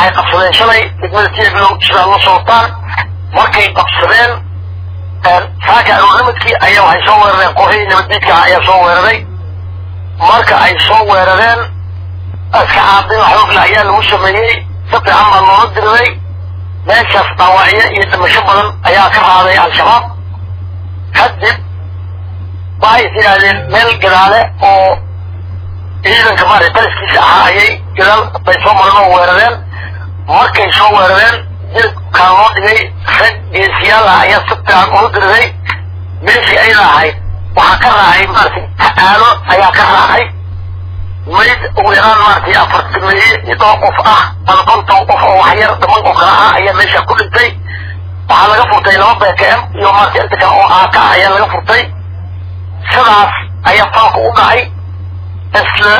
waxay qabsadeen shalay degmada tieglow sidaad la socotaan markay qabsadeen saaka aroornimadkii ayaa waxay soo weerareen kooxihii nabaddiidka ah ayaa soo weeraray marka ay soo weerareen iska caabin xoogla ayaa lagu sameeyey si fiican baa loola diriray meeshaas dhaawacyo iyo dhimasho badan ayaa ka raaday al-shabaab kadib waxay is yidhaahdeen meel gadaale oo ciidanka maarata taliskiisa ahaa ayay gadaal bay soo mareen oo weerareen markay soo weerareen jilibkaan loo dhigay rag geesiyaal ah ayaa si fiican ula diriray meeshii ayada ahayd waxaa ka raacay maaragtay aalo ayaa ka raacay mayd ugu yaraan maaragtay afartimeeye iyo dhowr qof ah ama konton qof oo waxyar dhiman oo kale ah ayaa meesha ku dhintay waxaa laga furtay laba bkm iyo maaragtay inta kale oo aaka ah ayaa laga furtay sidaas ayaa falka u dhacay isla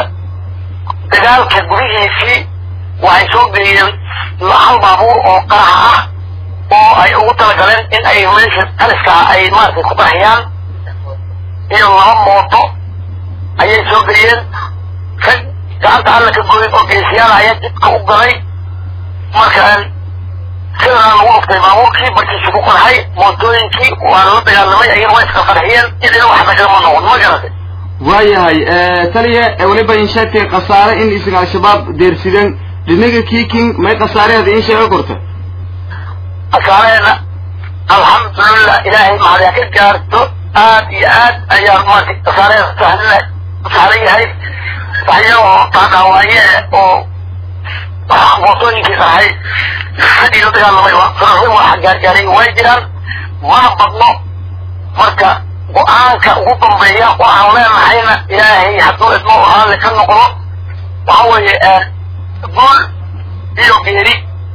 dagaalka gudihiisii waxay soo geeyeen hal baabuur oo qaraxa ah oo ay ugu talagaleen in ay meesha taliska ay maaragtay ku qarxiyaan iyo laba mooto ayay soo geeyeen rag gacanta alla ka goday oo geesiyaal ayaa jidka u galay marka sidanaa lagu dhuftay baabuurkii markiisu ku qarxay mootooyinkii waa lala dagaalamay ayana waa iska qarxiyeen idina wax nagama noqon ma garatay waayahay taliya weliba in sheegtay khasaare in isaga al-shabaab deersideen dhinaga kiiking may khasaareheeda in sheega korta khasaareheena alxamdulilah ilaahay maxadaa ka gaarto aad iyo aad ayaa maartay khasaareheeda sahlan sahlan yahay waxyagoo taadhaawaaye oo mootooyinkii qarxay raggii la dagaalamay sararin waxa gaargaaray way jiraan mana badno marka go-aanka ugu dambeeya waxaan leenahayna ilaahay hadduu idmo raalli ka noqdo waxa weeye guul iyo geeri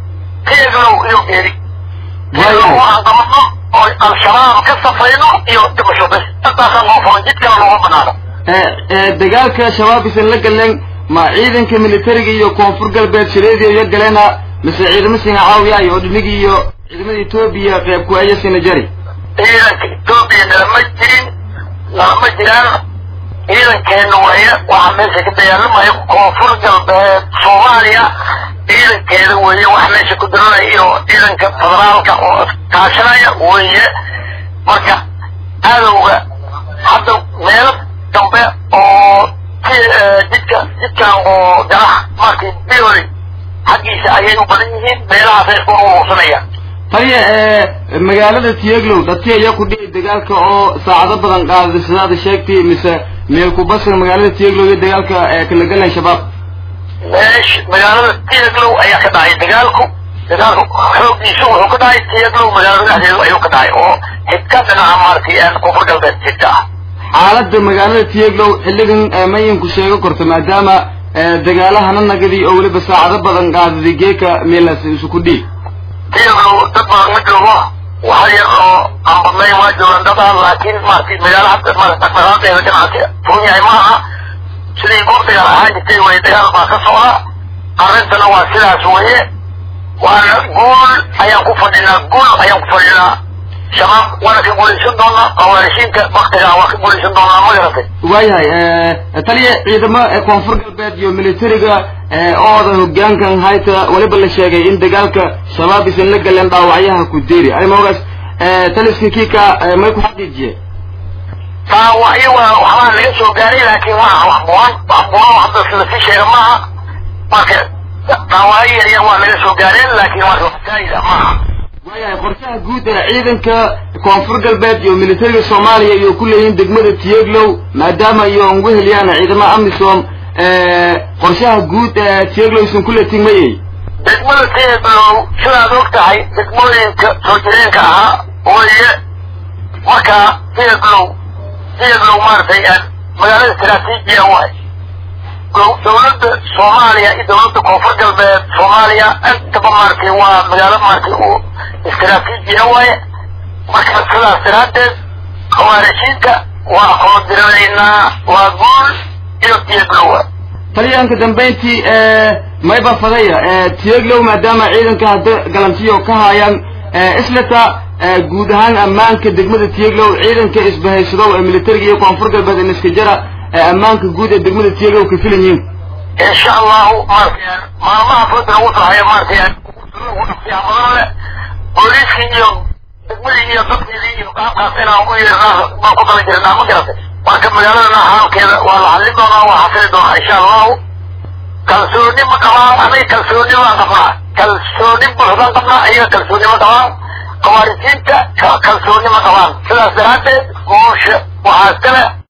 keeglow iyo geeri keeglow waxaan qabano oo al-shabaab ka safayno iyo dhimasho bes intaasaan noo furan jidkana looma banaano dagaalka shabaab isan la galeen ma ciidanka militariga iyo koonfur galbeed shireediya iyo galeena mise ciidamo sina caawiyaay oo dhinigi iyo ciidamada etoobiya qeyb ku aya sina jari ciidanka etoobiya nalama jirin nalama jiraan ciidankeena waaye waxaa meesha ka dagaalamaya koonfur galbeed soomaaliya ciidankeeda weeye waxa meesha ku diranaya iyo ciidanka federaalka oo kaashanaya weeye marka cadowga hadda meelo dambe oo jidka jidkan oo garax markay biori xaggiisa ayay u badan yihiin meelahaasay isku uruursanayaan taliya magaalada tieglow dadki ayaa ku dhici dagaalka oo saacado badan qaaday sidaada sheegtay mise meel kubasir magaalada tieglow iyo dagaalka kala galan shabaab meesh magaalada tieglow ayaa ka dhacay dagaalku dagaalku xoogiisu wuxuu ka dhacay tieglow magaalada dhexdeedu ayuu ka dhacay oo xidka dhinaca maaragtay koonfur galbeed xidka ah xaaladda magaalada tieglow xilligan mayinku sheego korto maadaama dagaalahana nagadii oo weliba saacado badan qaadaday geeka meelaas isu ku dhiig tieglow dad badan ma joogo waxa yar oo aan badnayn waa joogaan dad aan laakiin maaragtay magaalo hadda maaragtay dhaqdhaqaaqeeda ganacsi furan yahay ma aha sidii goor dagaal ahaan jirtay way dagaal baa ka socda arrintana waa sidaas weeye waana guul ayaan ku fadhinaa guul ayaan ku fadhinaa shabaab waana ka guulaysan doonaa khawaarishiinka waktiga waa ka guulaysan doonaa ma garatay waayahay taliya ciidamo koonfur galbeed iyo militariga ooda hogaankan hayta weliba la sheegay in dagaalka shabaab isan la galeen dhaawacyaha ku deeri arimogaas taliska kiika may ku xaqiijiye dhaawacyo waa waxbaa laga soo gaaray laakiin waa wax buran wax buran hadda lasii sheega maaha marka dhaawacyo yar yar waa laga soo gaareen laakiin waa fasaayida maaha waayahay qorshaha guud ee ciidanka koonfur galbeed iyo militariga soomaaliya iyo ku leeyihiin degmada tieglow maadaama iyo ugu heliyaan ciidamada amisom qorshaha guud ee tieglow isan kule tigmayey degmada tieglow sidaad og tahay degmooyinka soo jireenka ahaa weeye marka tieglow tieglow maaragtay magaalada istaraatiijiya waay dowladda soomaaliya iyo dowladda koonfur galbeed soomaaliya intaba maaragtay waa magaalo maaragtay uu istaraatiijiya waaye marka sidaas daraaddeed khawaarishiinta waa kula diranaynaa waa guul iyo tieglowa taliyaanka dambayntii mayba fadaya tieglow maadaama ciidanka hadda galantiyo ka haayaan islata guud ahaan ammaanka degmada tieglow ciidanka isbahaysadow ee militariga iyo koonfur galbeed ee niskajara ammaanka guud ee degmada tieglow ka filan yihiin insha allahu maaragtay maalmaha fooda lagu sahayo maaragtay ugu dhaqsiyaa badan leh booliiskii iyo degmadii iyo dadkeedii iyo qaabkaas inaan u yeernaa baan ku tala jirnaa ma garatay marka magaaladana haalkeeda waa la xallin doonaa waa xasili doonaa insha allahu kalsooni ma qabaan aniga kalsooni baan qabnaa kalsooni buuxdaan qabnaa iyaga kalsooni ma qabaan qawaarijiinta kalsooni ma qabaan sidaas daraaddeed guusha waxaa iskale